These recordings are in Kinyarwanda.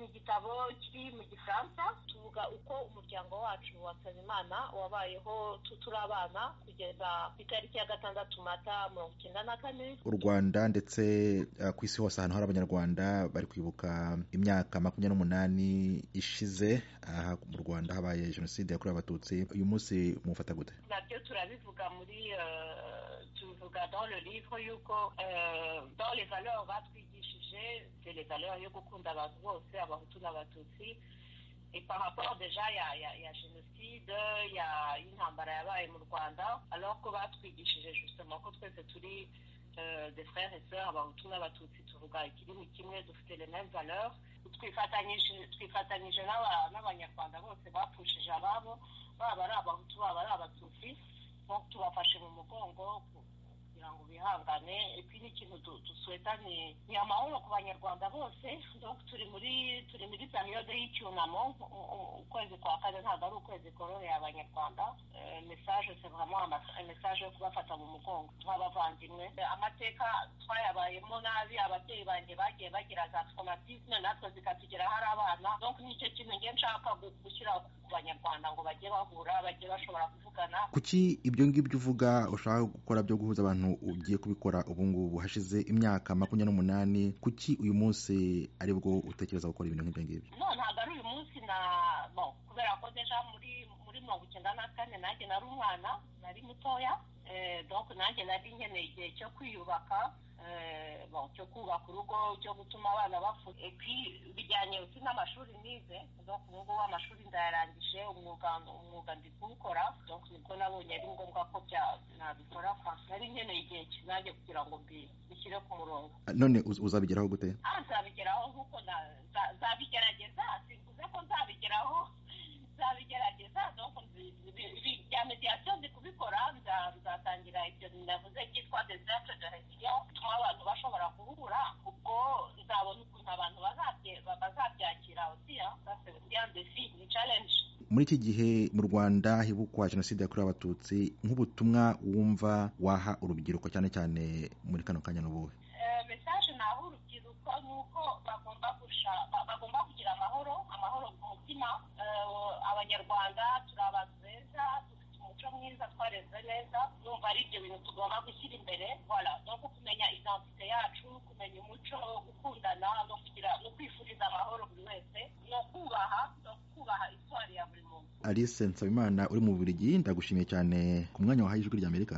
igitabo kiri mu gifaransa tuvuga uko umuryango wacu wa nsabimana wabayeho turi abana kugeza ku itariki ya gatandatu mata mirongo icyenda na kane u rwanda ndetse uh, ku isi hose ahantu hari abanyarwanda bari kwibuka imyaka makumyabiri n'umunani ishize aha mu rwanda habaye jenoside yakorewe abatutsi uyu munsi mufata gute nabyo turabivuga muri uh, tubivuga dans le livre yuko uh, dans les valeurs batwigishije c'est les valeurs yo gukunda abantu bose abahutu n'abatutsi et par rapport déjà ya ya ya jenoside ya y'intambara yabaye mu rwanda alors ko batwigishije justement ko twese turi de frères et sœurs abahutu n'abatutsi tuvuga ikirimi kimwe dufite les mêmes valeurs twifatanyije twifatanyije n'abanyarwanda bose bapfushije ababo baba ari abahutu baba ari abatutsi tubafashe mu mugongo kugira ngo bihangane iki ni ikintu dusweta ni amahoro ku banyarwanda bose turi muri turi muri periyode y'icyunamo ukwezi kwa kane ntabwo ari ukwezi koroheye abanyarwanda mesaje sevamo mesaje yo kubafata mu mugongo nk'abavandimwe amateka twayabayemo nabi ababyeyi banjye bagiye bagira za traumatisme natwe zikatugeraho ari abana donc nicyo kintu nge nshaka gushyira ku banyarwanda ngo bajye bahura bajye bashobora kuvugana kuki ibyo ngibyo uvuga ushaka gukora byo guhuza abantu ugiye kubikora ubu ngubu hashize imyaka makumyabiri n'umunani kuki uyu munsi aribwo utekereza gukora ibintu nk'ibyo ngibyo no ntabwo ari uyu munsi na kubera ko deja muri muri mirongo icyenda na kane nanjye nari umwana nari mutoya donc nanjye nari nkeneye igihe cyo kwiyubaka cyo kubaka urugo cyo gutuma abana bafu bijyanye n'amashuri nize ubu ngubu amashuri ndayarangije umwuga ndi kuwukora nibwo nabonye ari ngombwa ko nabikora nari nkeneye igihe kinange kugira ngo mbishyire ku murongo none uzabigeraho gute nzabigeraho nk'uko nzabigerageza simvuze ko nzabigeraho nzabigerageza bya mediation ndi kubikora nzatangira ibyo navuze byitwa desastre de réunion bituma abantu bashobora guhura ubwo nzabona ukuntu abantu bazabyakira osiya defi ni challenge muri iki gihe mu rwanda hibukwa jenoside yakorewe abatutsi nk'ubutumwa wumva waha urubyiruko cyane cyane muri kano kanya n'ubuhe mesaje naho urubyiruko ni uko bagomba bagomba kugira amahoro amahoro ku mutima abanyarwanda turi abantu beza dufite umuco mwiza twareze neza numva ari ibyo bintu tugomba gushyira imbere voilà no kumenya identite yacu kumenya umuco gukundana no kugira no kwifuriza amahoro buri wese no kubaha no kubaha iswari ya buri muntu alice nsabimana uri mu bubiligi ndagushimiye cyane ku mwanya wahaye ijwi ry'amerika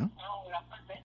urakoze